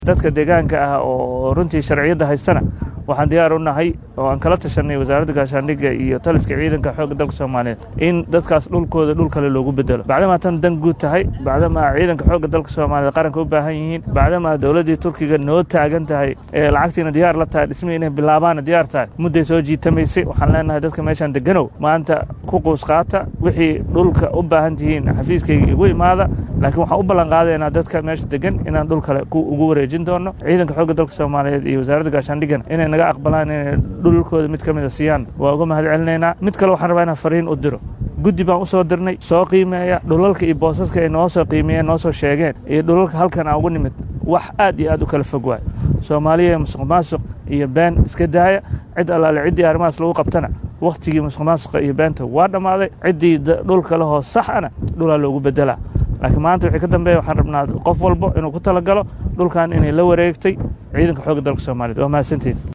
dadka deegaanka ah oo runtii sharciyadda haystana waxaan diyaar u nahay oo aan kala tashanay wasaaradda gaashaandhigga iyo taliska ciidanka xoogga dalka soomaaliyeed in dadkaas dhulkooda dhul kale loogu bedelo bacdamaa tan dan guud tahay bacdamaa ciidanka xoogga dalka soomaaliyeed qaranka u baahan yihiin bacdamaa dowladdii turkiga noo taagan tahay ee lacagtiina diyaar la tahay dhismihii inay bilaabaana diyaar tahay mudday soo jiitamaysay waxaan leenahay dadka meeshaan deganow maanta ku quus qaata wixii dhulka u baahan tihiin xafiiskayga igu imaada laakiin waxaan u ballan qaadaynaa dadka meesha degan inaan dhul kale ugu wareejin doono ciidanka xoogga dalka soomaaliyeed iyo wasaaradda gaashaandhiggana inay naga aqbalaan inay dhulkooda mid ka mida siiyaan waa uga mahad celinaynaa mid kale waxaan rabaa inaan fariin u diro guddi baan u soo dirnay soo qiimeeya dhulalka iyo boosaska ay noo soo qiimeeyeen noo soo sheegeen iyo dhulalka halkan aan ugu nimid wax aad iyo aad u kala fog waay soomaaliya musuq maasuq iyo been iska daaya cid allaale ciddii arrimahaas lagu qabtana wakhtigii musuq maasuqa iyo beenta waa dhammaaday ciddii dhulka lehoo sax ana dhulaa loogu bedelaa laakiin maanta wixii ka dambeeya waxaan rabnaa qof walbo inuu ku talagalo dhulkan inay la wareegtay ciidanka xoogga dalka soomaaliyeed waa mahadsantiin